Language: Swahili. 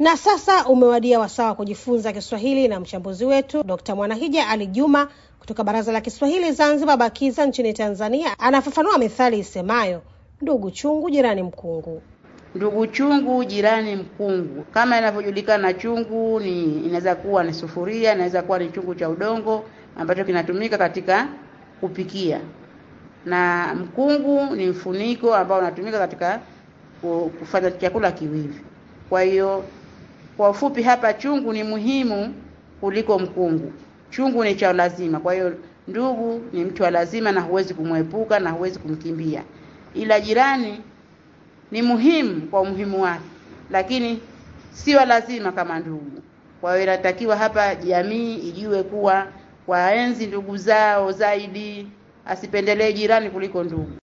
Na sasa umewadia wasaa wa kujifunza Kiswahili na mchambuzi wetu Dr. Mwanahija Ali Juma kutoka Baraza la Kiswahili Zanzibar BAKIZA nchini Tanzania anafafanua methali isemayo ndugu chungu jirani mkungu. Ndugu chungu jirani mkungu, kama inavyojulikana, chungu ni inaweza kuwa ni sufuria, inaweza kuwa ni chungu cha udongo ambacho kinatumika katika kupikia, na mkungu ni mfuniko ambao unatumika katika kufanya chakula kiwivi. Kwa hiyo kwa ufupi hapa, chungu ni muhimu kuliko mkungu. Chungu ni cha lazima. Kwa hiyo ndugu ni mtu wa lazima, na huwezi kumwepuka na huwezi kumkimbia, ila jirani ni muhimu kwa umuhimu wake, lakini sio lazima kama ndugu. Kwa hiyo inatakiwa hapa jamii ijue kuwa waenzi ndugu zao zaidi, asipendelee jirani kuliko ndugu.